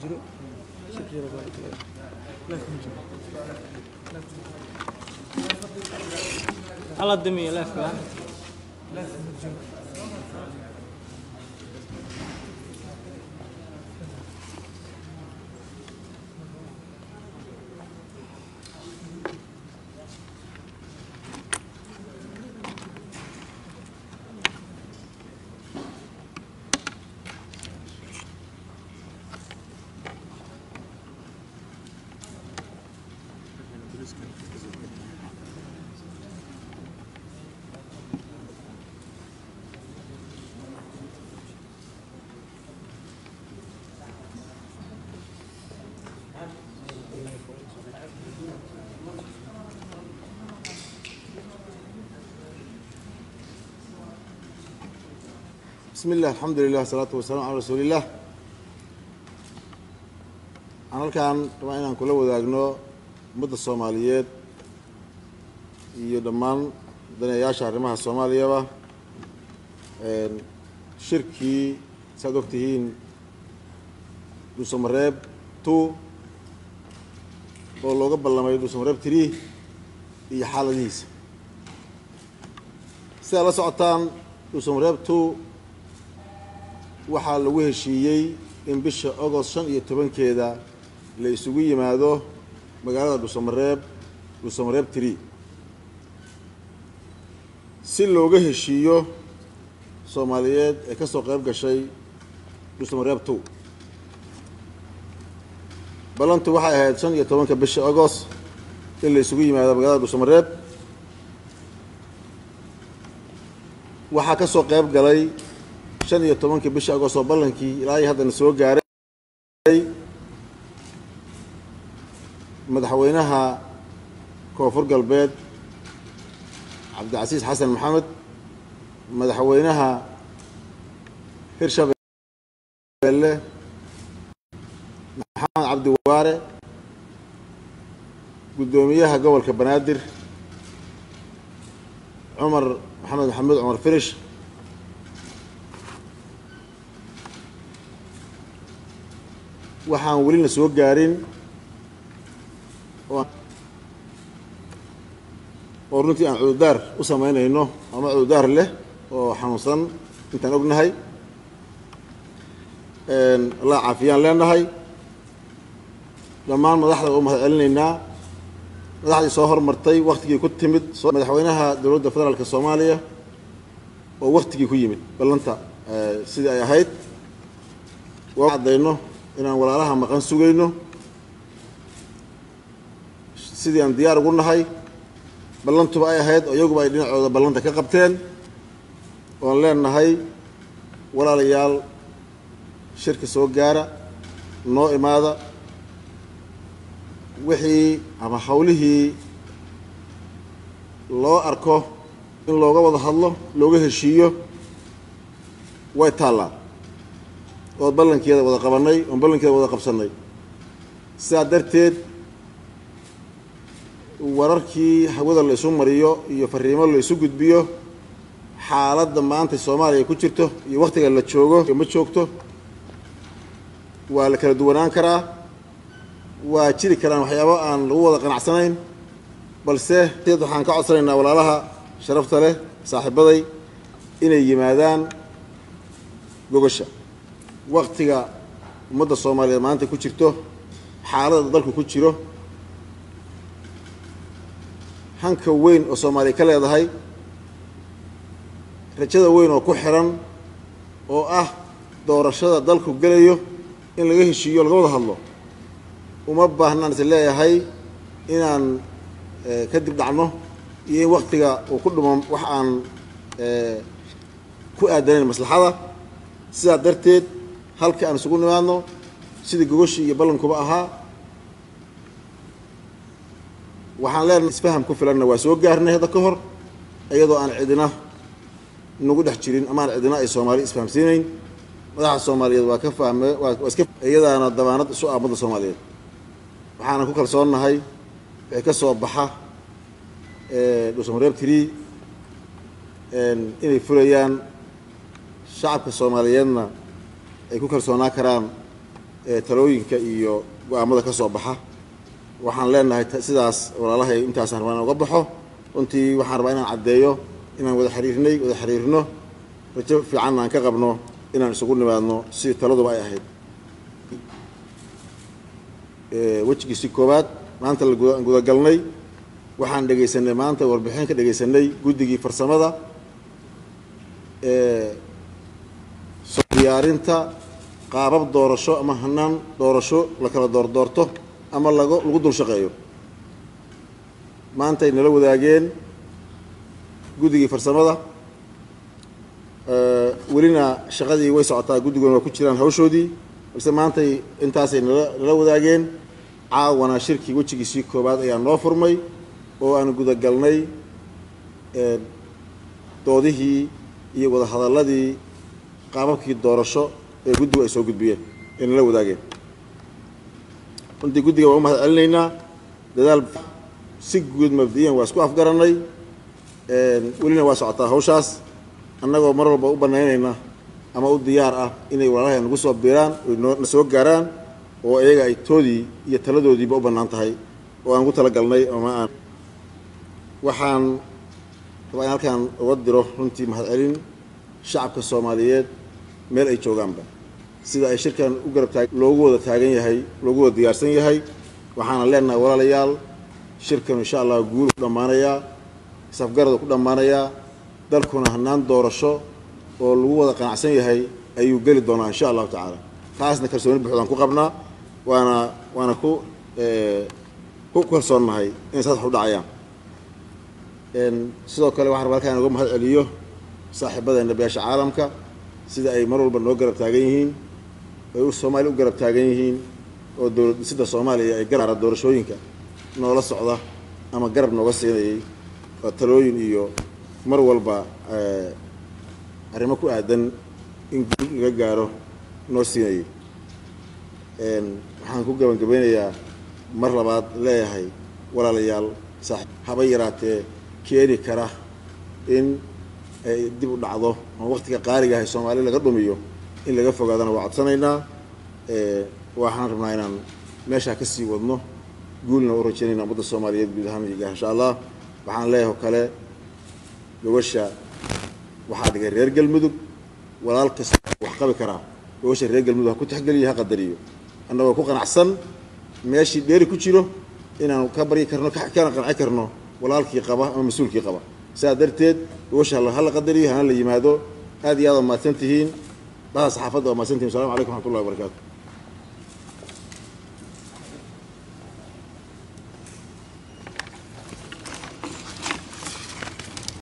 jiro shirkiyada baa kale life ma jiro hala damiyo leefka life ma jiro bismi illah alxamdu lilah asalaatu wasalaam calaa rasuuliillah waxaan halkan rabaa inaan kula wadaagno ummadda soomaaliyeed iyo dhammaan daneeyaasha arrimaha soomaaliyaba shirkii saad og tihiin dhuusamareeb two oo looga ballamay dhuusamareeb three iyo xaaladihiisa sidaad la socotaan dhuusamareeb two waxaa lagu heshiiyey in bisha agost shan iyo tobankeeda la isugu yimaado magaalada dhuusamareeb dhuusamareeb tree si looga heshiiyo soomaaliyeed ee ka soo qayb gashay dhuusamareeb two ballantu waxay ahayd shan iyo tobanka bisha agost in la isugu yimaado magaalada dhuusamareeb waxaa ka soo qayb galay shan iyo tobankii bisha agost oo ballankii ilaa iyo haddana soo gaaray madaxweynaha koonfur galbeed cabdicasiis xasan maxamed madaxweynaha hirshabeelle maxamed cabdi waare guddoomiyaha gobolka banaadir cumar maxamed maxamuud cumar firish waxaan welina soo gaarin oo runtii aan cududaar u samaynayno ama cududaar leh oo xanuunsan intaan ognahay allah caafiyaan leenahay dhammaan madaxda u mahad celinaynaa madaxdii soo hormartay waktigii ku timid madaxweynaha dowladda federaalka soomaaliya oo waktigii ku yimid ballanta sidii ay ahayd waa caddayno inaan walaalaha maqan sugayno sidii aan diyaar ugu nahay ballantuba ay ahayd oo iyaguba ay dhinacooda ballanta ka qabteen oon leenahay walaalayaal shirka soo gaara noo imaada wixii ama hawlihii loo arko in looga wada hadlo looga heshiiyo way taallaa ood ballankeeda wada qabannay oon ballankeeda wada qabsannay sidaa darteed wararkii hawada la isu mariyo iyo fariimo la isu gudbiyo xaaladda maanta soomaaliya ku jirto iyo wakhtiga la joogo ma joogto waa la kala duwanaan karaa waa jiri karaan waxyaabo aan lagu wada qanacsanayn balse d waxaan ka codsanaynaa walaalaha sharafta leh saaxiibaday inay yimaadaan gogasha waktiga ummadda soomaaliyeed maanta ku jirto xaaladda dalku ku jiro hanka weyn oo soomaaliya ka leedahay rajada weyn oo ku xiran oo ah doorashada dalku gelayo in laga heshiiyo laga wada hadlo uma baahnaan is leeyahay inaan kadib dhacno iyo in waktiga uu ku dhumo wax aan ku aadanayn maslaxada sidaa darteed halka aan isugu nimaadno sidii gogoshii iyo ballankuba ahaa waxaan leenahay isfaham ku filanna waa soo gaarnay hadda ka hor iyadoo aan cidina nagu dhex jirin ama aan cidina ay soomaali isfahamsiinayn madaxa soomaaliyeed waa ka fahme waa waa iska iyadaana dabaanad isu ah ummadda soomaaliyeed waxaana ku kalsoonnahay wixii ka soo baxa dhuusamareeb tiri inay fulayaan shacabka soomaaliyeedna ay ku kalsoonaa karaan talooyinka iyo go-aamada ka soo baxa waxaan leenahay sidaas walaalahay intaasaan rabaa inaan uga baxo runtii waxaan rabaa inaan caddeeyo inaan wada xiriirnay wada xiriirno rajo fiicanna aan ka qabno inaan isugu nimaadno sidii taladuba ay ahayd wejigiisi koowaad maanta la gudagalnay waxaan dhegaysanay maanta warbixin ka dhegaysanay guddigii farsamada soo diyaarinta qaabab doorasho ama hanaan doorasho la kala doordoorto ama lago lagu dul shaqeeyo maantay nala wadaageen guddigii farsamada welina shaqadii way socotaa guddiguna waa ku jiraan hawshoodii balse maantay intaasay nala nala wadaageen caawana shirkii wejigiisii koowaad ayaa noo furmay oo aan gudagalnay doodihii iyo wadahadalladii qaababkii doorasho ee guddigu ay soo gudbiyeen ay nala wadaageen runtii guddiga waan u mahad celinaynaa dadaal si guud mabdiyan waa isku afgarannay welina waa socotaa hawshaas annagoo mar walba u bannaynayna ama u diyaar ah inay walaalahay nagu soo biiraan oy noo na soo gaaraan oo iyaga ay toodii iyo taladoodiiba u bannaan tahay oo aan ugu talagalnay ama aan waxaan rabaa in halkaan uga diro runtii mahad celin shacabka soomaaliyeed meel ay joogaanba sida ay shirkan u garab taag loogu wada taagan yahay loogu wada diyaarsan yahay waxaana leenahay walaalayaal shirkan insha allah guul ku dhammaanayaa safgarada ku dhammaanayaa dalkuna hanaan doorasho oo lagu wada qanacsan yahay ayuu geli doonaa insha allahu tacaala taasna kalsooni buuxdaan ku qabnaa waana waana ku ku kalsoonnahay inay saas wax u dhacayaan sidoo kale waxaan rabaa halkaan uga mahad celiyo saaxiibadeena beesha caalamka sida ay mar walba noo garab taagan yihiin ay soomaaliya u garab taagan yihiin oo dowlad dhisida soomaaliya ay garara doorashooyinka noola socda ama garab nooga siinayay oo talooyin iyo mar walba arrimo ku aadan in guul laga gaaro noo siinayay waxaan ku gabangabeynayaa mar labaad leeyahay walaalayaal saaxiib haba yaraatee keeni kara in ay dib u dhacdo ama waqtiga qaaliga ahay soomaali laga dhumiyo in laga fogaadana waa codsanaynaa waxaan rabnaa inaan meeshaa ka sii wadno guulna u rajaynayna ummadda soomaaliyeed guud ahaan iga insha allah waxaan leeyahay oo kale gobasha waxaa dhigay reer galmudug walaal kasta wax qabi karaa gobasha reer galmudug ha ku tixgeliyo ha qadariyo annagoo ku qanacsan meeshii dheeri ku jiro inaanu ka baryi karno kana qanci karno walaalkii qaba ama mas-uulkii qaba sidaa darteed gobasha hala qadariyo hana la yimaado aad iyo aad waa mahadsan tihiin dhaha saxaafadda waa mahadsan tihin assalamu calaykum raxmat ullahi wabarakaatu